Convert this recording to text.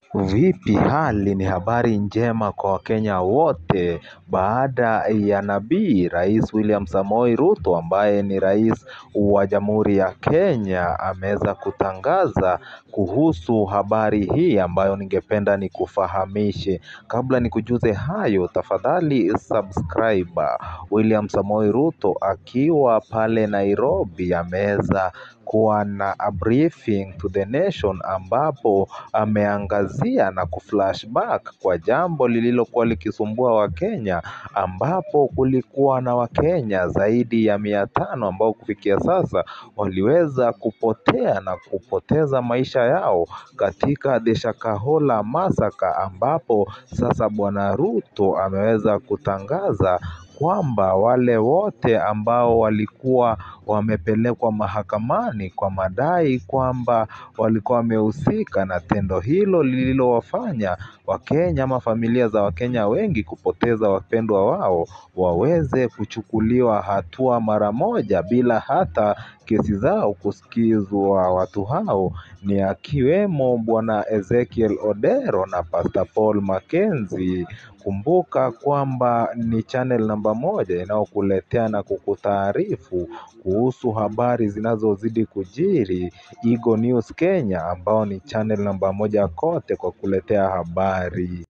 Vipi hali ni habari njema kwa wakenya wote baada ya nabii rais William Samoei Ruto ambaye ni rais wa jamhuri ya Kenya ameweza kutangaza kuhusu habari hii ambayo ningependa nikufahamishe. Kabla nikujuze hayo tafadhali subscribe. William Samoei Ruto akiwa pale Nairobi ameweza kuwa na a briefing to the nation ambapo ameangazia na kuflashback kwa jambo lililokuwa likisumbua wakenya ambapo kulikuwa na wakenya zaidi ya mia tano ambao kufikia sasa waliweza kupotea na kupoteza maisha yao katika the Shakahola massacre ambapo sasa bwana Ruto ameweza kutangaza kwamba wale wote ambao walikuwa wamepelekwa mahakamani kwa madai kwamba walikuwa wamehusika na tendo hilo lililowafanya wakenya ama familia za wakenya wengi kupoteza wapendwa wao waweze kuchukuliwa hatua mara moja bila hata kesi zao kusikizwa watu hao ni akiwemo bwana Ezekiel Odero na Pastor Paul Mackenzie kumbuka kwamba ni channel namba moja inayokuletea na kukutaarifu kuhusu habari zinazozidi kujiri Eagle News Kenya ambao ni channel namba moja kote kwa kuletea habari.